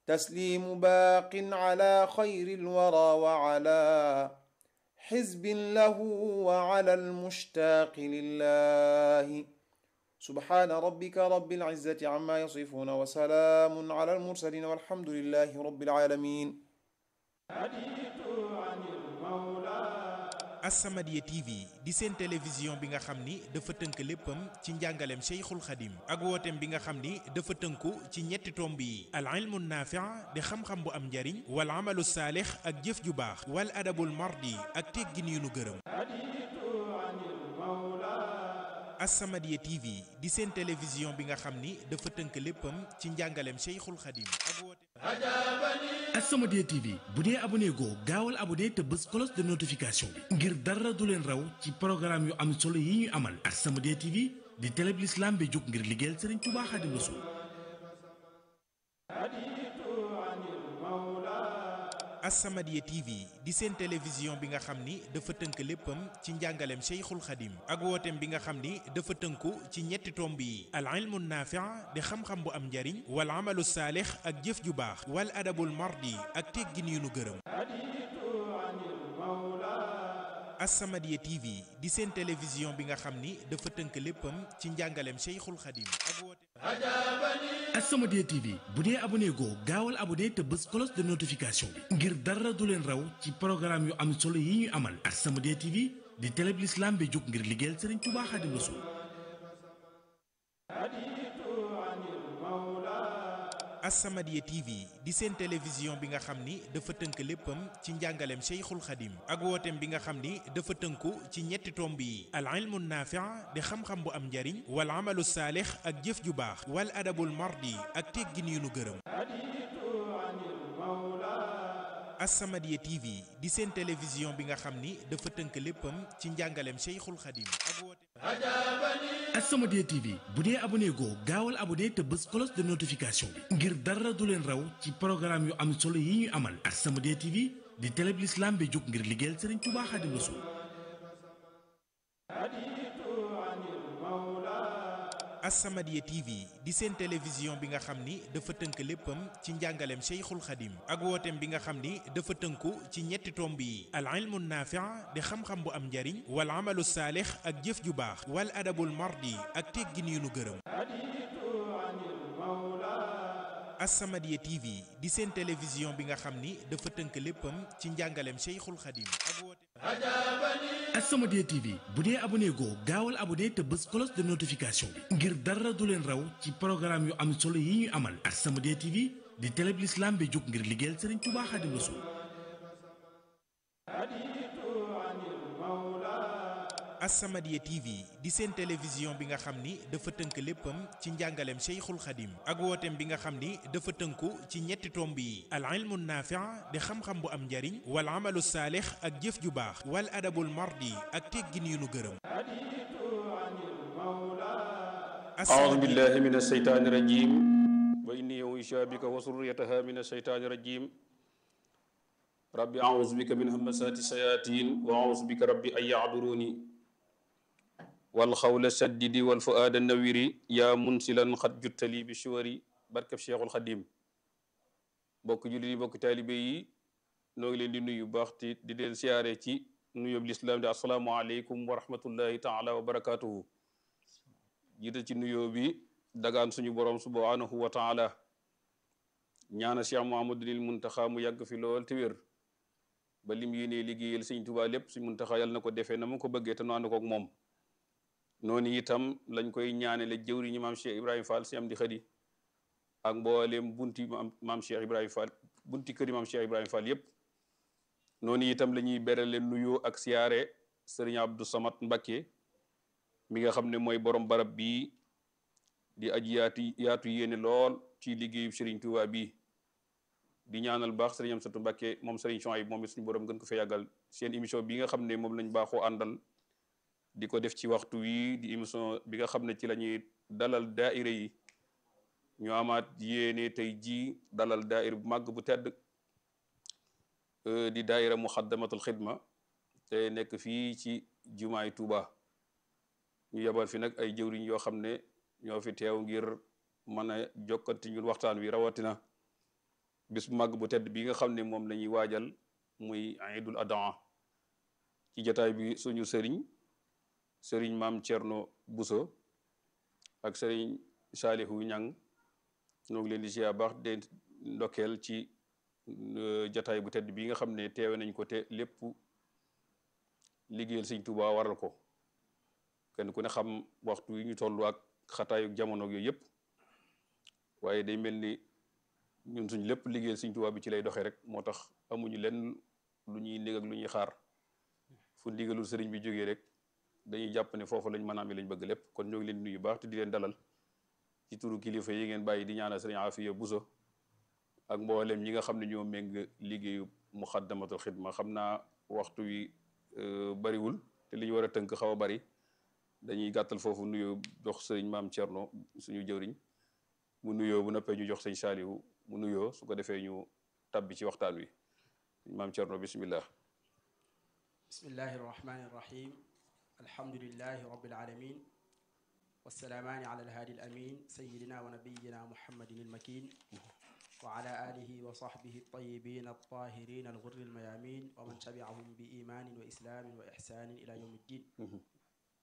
تسليم باق على خير الورى وعلى حزب له وعلى المشتاق لله سبحان ربك رب العزة عما يصفون وسلام على المرسلين والحمد لله رب العالمين As-Samadiyya TV di seen télévision bi nga xam ni dafa tënk léppam ci njàngaleem Cheikhul Khadim ak wooteem bi nga xam ni dafa tënku ci ñetti tomb yi al ilmu naafi' di xam-xam bu am njariñ wal amalu saalix ak jëf ju baax wal adabul mardi ak teggin yu nu gërëm As-Samadiyya TV di seen télévision bi nga xam ni dafa tënk léppam ci njàngaleem Cheikhul Khadim ak wooteem As-Samadiyya TV bu dee abonné goo gaawal abonné te bës cloche de notification bi ngir dara du leen raw ci programme yu am solo yi ñuy amal As-Samadiyya TV di télé bi l'islam bi jóg ngir liggéeyal Serigne Touba Khadim Rassoul As-Samadiyya TV di seen télévision bi nga xam ni dafa tënk léppam ci njàngaleem Cheikhul Khadim ak wooteem bi nga xam ni dafa tënku ci ñetti tomb yi al ilmu naafi' di xam-xam bu am njariñ wal amalu saalix ak jëf ju baax wal adabul mardi ak teggin yu nu gërëm As-Samadiyya TV di seen télévision bi nga xam ni dafa tënk léppam ci njàngaleem Cheikhul Khadim ak wooteem As-Samadiyya TV bu dee abonné goo gaawal abonné te bës cloche de notification bi ngir dara du leen raw ci programme yu am solo yi ñuy amal As-Samadiyya TV di télé bi l'islam bi jóg ngir liggéeyal Serigne Touba Khadim Rassoul As-Samadiyya TV di seen télévision bi nga xam ni dafa tënk léppam ci njàngaleem Cheikhul Khadim ak wooteem bi nga xam ni dafa tënku ci ñetti tomb yi al ilmu naafi' di xam-xam bu am njariñ wal amalu saalix ak jëf ju baax wal adabul mardi ak teggin yu nu gërëm As-Samadiyya TV di seen télévision bi nga xam ni dafa tënk léppam ci njàngaleem Cheikhul Khadim ak wooteem As-Samadiyya TV bu dee abonné goo gaawal abonné te bës cloche de notification bi ngir dara du leen raw ci programme yu am solo yi ñuy amal As-Samadiyya TV di télé bi l'islam bi jóg ngir liggéeyal Serigne Touba Khadim Rassoul As-Samadiyya TV di seen télévision bi nga xam ni dafa tënk léppam ci njàngaleem Cheikhul Khadim ak wooteem bi nga xam ni dafa tënku ci ñetti tomb yi al ilmu naafi' di xam-xam bu am njariñ wal amalu saalix ak jëf ju baax wal adabul mardi ak teggin yu nu gërëm As-Samadiyya TV di seen télévision bi nga xam ni dafa tënk léppam ci njàngaleem Cheikhul Khadim ak wooteem As-Samadiyya TV bu dee abonné goo gaawal abonné te bës cloche de notification bi ngir dara du leen raw ci programme yu am solo yi ñuy amal As-Samadiyya TV di télé bi l'islam bi jóg ngir liggéeyal Serigne Touba Khadim Rassoul As-Samadiyya TV di seen télévision bi nga xam ni dafa tënk léppam ci njàngaleem Cheikhul Khadim ak wooteem bi nga xam ni dafa tënku ci ñetti tomb yi al ilmu naafi' di xam-xam bu am njariñ wal amalu saalix ak jëf ju baax wal adabul mardi ak teggin yu nu gërëm أعوذ بالله من الشيطان الرجيم وإني أعيذ بك وذريتها من الشيطان الرجيم ربي أعوذ بك من همزات الشياطين وأعوذ بك ربي أن يعذروني والخول السدد والفؤاد النوير يا منسلا قد جدت لي بشوري بركة الشيخ الخديم bokk jullit yi bokk taalibe yi noo ngi leen di nuyu baax te di leen siyaare ci nuyób lislaam di asalaamaaleykum wa rahmatullahi taala wa barakatuhu jiital ci nuyoo bi dagaan suñu borom subhanahu wa taala ñaana Cheikh Muhammadul Muntaxa mu yàgg fi lool te wér ba lim yéenee liggéeyal Sëñ Tuubaa lépp suñ Muntaxa yàlla na ko defee na mu ko bëggee te nu ànd koog moom noonu itam lañ koy ñaanele jëwriñu maam Cheikh Ibrahima Fall si am di xëdi ak mbooleem bunti maam maam Cheikh Ibrahima Fall bunti këri maam Cheikh Ibrahima Fall yépp noonu itam la ñuy berale nuyoo ak siyaare sëriñ Abdou Samad Mbakke mi nga xam ne mooy borom barab bii di aji yaatu yaatu yéene lool ci liggéeyu Serigne Touba bii di ñaanal baax Serigne Amsatou Mbakke moom Serigne Chouaib moom it suñu borom gën ko fa yàggal seen émission bi nga xam ne moom lañ baaxoo àndal di ko def ci waxtu wi di émission bi nga xam ne ci la ñuy dalal daaira yi ñu amaat yéene tey jii dalal daaira bu màgg bu tedd di daaira muxaddamatul xidma te nekk fii ci jumaay Touba ñu yebal fi nag ay jëwriñ yoo xam ne ñoo fi teew ngir mën a jokkanti ñun waxtaan wi rawatina bis bu màgg bu tedd bi nga xam ne moom la ñuy waajal muy Iidul Adha ci jataay bi suñu sëriñ sëriñ maam Thierno Bousso ak sëriñ Saalihu Ñang ñoo ngi leen di ziar baax de ndokkeel ci jataay bu tedd bi nga xam ne teewe nañ ko te lépp liggéeyal sëñ Tuubaa waral ko kenn ku ne xam waxtu yi ñu toll ak xataayu jamono yooyu yëpp waaye day mel ni ñun suñ lépp liggéeyal sëñ Tuubaa bi ci lay doxee rek moo tax amuñu lenn lu ñuy nég ak lu ñuy xaar fu ndigalul sëriñ bi jógee rek dañuy jàpp ne foofu lañ mën a am lañ bëgg lépp kon ñoo ngi leen nuyu baax te di leen dalal ci turu kilifa yi ngeen bàyyi di ñaanal sëriñ Afiya Buso ak mboolem ñi nga xam ne ñoo méng liggéeyu muxaddamatul xidma xam naa waxtu wi bariwul te li ñu war a tënk xaw a bari dañuy gàttal foofu nuyoo jox sëriñ maam Thierno suñu jëwriñ mu nuyoo bu noppee ñu jox sëñ Saalihu mu nuyoo su ko defee ñu tabbi ci waxtaan wi maam Thierno bismillah bismillahi irrahmani irrahim alhamdulilahi rabbil alamin wassalaamaani ala alhaadi alamin sayidina wa nabiyina muhammadin almakin wa ala alihi wa sahbihi altayibin altahirin alghurri almayamin wa man tabiahum bi imanin wa islamin wa ihsanin ila yawmi ddin